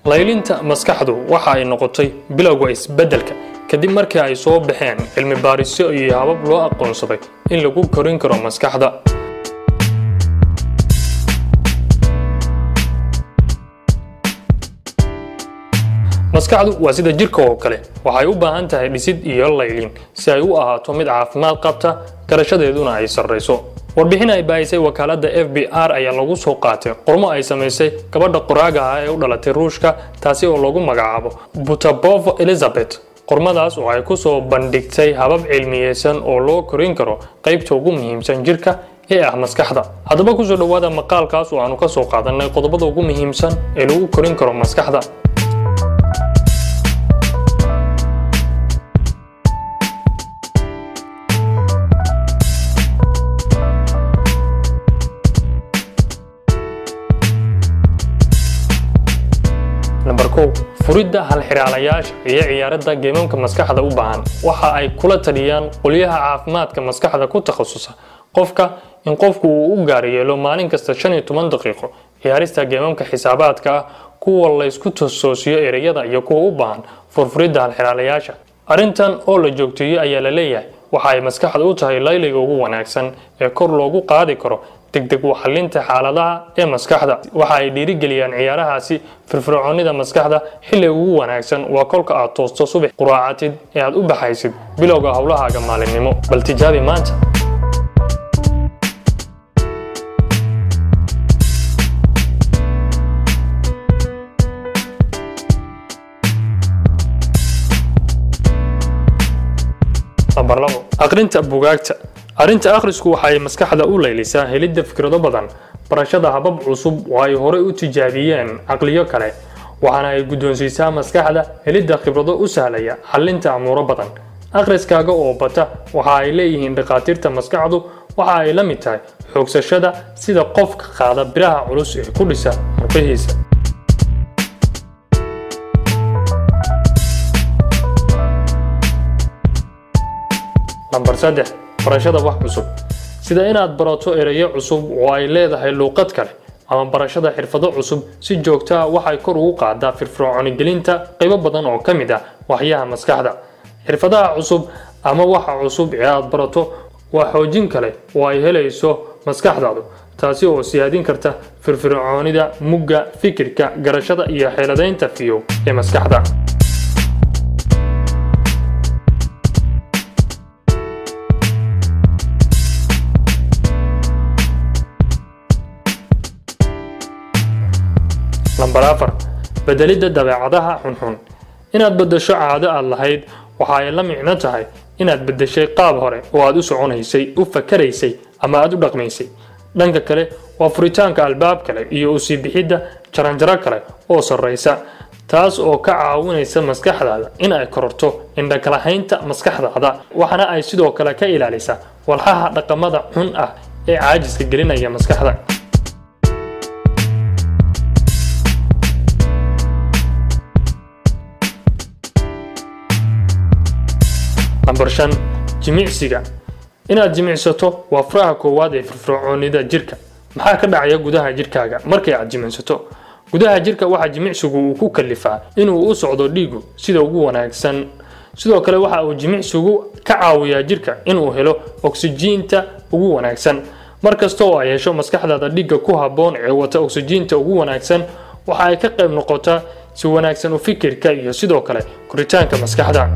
laylinta maskaxdu waxa ay noqotay bilowga isbeddelka kadib markii ay soo baxeen cilmi baarisyo iyo habab loo aqoonsaday in lagu korin karo maskaxda maskaxdu waa sida jirka oo kale waxay u baahan tahay dhisid iyo laylin si ay u ahaato mid caafimaad qabta garashadeeduna ay sarrayso warbixin ay baahisay wakaaladda f b r ayaa lagu soo qaatay qormo ay samaysay gabadha qoraaga ah ee u dhalatay ruushka taasi oo lagu magacaabo butabovo elizabeth qormadaas oo ay ku soo bandhigtay habab cilmiyeysan oo loo korin karo qaybta ugu muhiimsan jirka ee ah maskaxda haddaba kusoo dhowaada maqaalkaas oo aanu ka soo qaadanay qodobada ugu muhiimsan ee lagu korin karo maskaxda namber kow furidda halxiraalayaasha iyo ciyaaradda geemamka maskaxda u baahan waxa ay kula taliyaan qolyaha caafimaadka maskaxda ku takhasusa qofka in qofku uu u gaar yeelo maalin kasta shan iyo toban daqiiqo ciyaarista geemamka xisaabaadka ah kuwa laysku tosoosiyo ereyada iyo kuwa u baahan furfuridda halxiraalayaasha arrintan oo la joogteeyo ayaa la leeyahay waxa ay maskaxda u tahay layliga ugu wanaagsan ee kor loogu qaadi karo degdeg u xalinta xaaladaha ee maskaxda waxa ay dhiirigeliyaan ciyaarahaasi firfircoonida maskaxda xilli ugu wanaagsan waa kolka aad toosto subax quraacatid ee aad u baxaysid bilowga howlahaaga maalinimo bal tijaabi maanta nambar labo aqrinta bugaagta arrinta akhrisku waxa ay maskaxda u laylisaa helidda fikrado badan barashada habab cusub oo ay horey u tijaabiyeen caqliyo kale waxaana ay guddoonsiisaa maskaxda helidda khibrado u sahlaya xallinta amuuro badan akhriskaaga oo bata waxa ay leeyihiin dhakhaatiirta maskaxdu waxa ay la mid tahay xoogsashada sida qofka qaada biraha culus ee ku dhisa murqihiisa nambar saddex barashada wax cusub sida inaad barato ereyo cusub oo ay leedahay luuqad kale ama barashada xirfado cusub si joogta ah waxay kor ugu qaadaa firfircoonigelinta qaybo badan oo ka mid ah waxyaha maskaxda xirfadaha cusub ama waxa cusub ee aad barato waa xoojin kale oo ay helayso maskaxdaadu taasi oo siyaadin karta firfircoonida mugga fikirka garashada iyo xeeladaynta fiyow ee maskaxda nambar afar bedelidda dabeecadaha xunxun inaad beddesho caado aad lahayd waxa ay la micno tahay inaad beddeshay qaab hore oo aad u soconaysay u fakaraysay ama aad u dhaqmaysay dhanka kale waa furitaanka albaab kale iyo u sii bixidda jaranjaro kale oo sarraysa taas oo ka caawinaysa maskaxdaada in ay kororto indhakalahaynta maskaxdaada waxaana ay sidoo kale ka ilaalisaa walxaha dhaqamada xun ah ee caajiska gelinaya maskaxda nambar shan jimicsiga inaad jimicsato waa furaha koowaad ee firfircoonida jirka maxaa ka dhacaya gudaha jirkaaga markay aad jimicsato gudaha jirka waxaa jimicsigu uu ku kalifaa inuu u socdo dhiigu sida ugu wanaagsan sidoo kale waxa uu jimicsigu ka caawiyaa jirka inuu helo oksijiinta ugu wanaagsan mar kasta oo ay hesho maskaxdaada dhiigga ku habboon ee wata oksijiinta ugu wanaagsan waxa ay ka qayb noqotaa si wanaagsan u fikirka iyo sidoo kale koritaanka maskaxda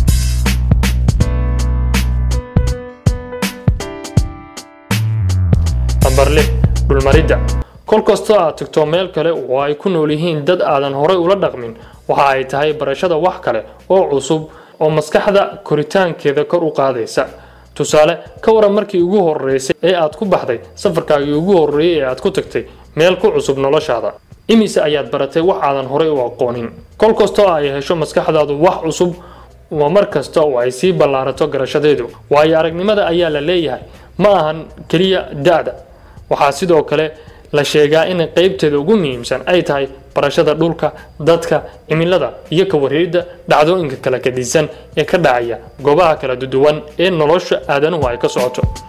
nambar lix dhulmaridda kol kastoo aad tagto meel kale oo ay ku nool yihiin dad aadan horay ula dhaqmin waxa ay tahay barashada wax kale oo cusub oo maskaxda koritaankeeda kor u qaadaysa tusaale ka waran markii ugu horeysay ee aad ku baxday safarkaagii ugu horreeyey ee aad ku tagtay meel ku cusub noloshaada imise ayaad baratay wax aadan horay u aqoonin kol kastoo ay hesho maskaxdaadu wax cusub waa mar kasta oo ay sii ballaarato garashadeedu waayo aragnimada ayaa la leeyahay ma ahan keliya da-da waxaa sidoo kale la sheegaa in qaybteeda ugu muhiimsan ay tahay barashada dhulka dadka cimilada iyo ka wareeridda dhacdooyinka kala kadisan ee ka dhacaya goobaha kala duwan ee nolosha aadanuhu ay ka socoto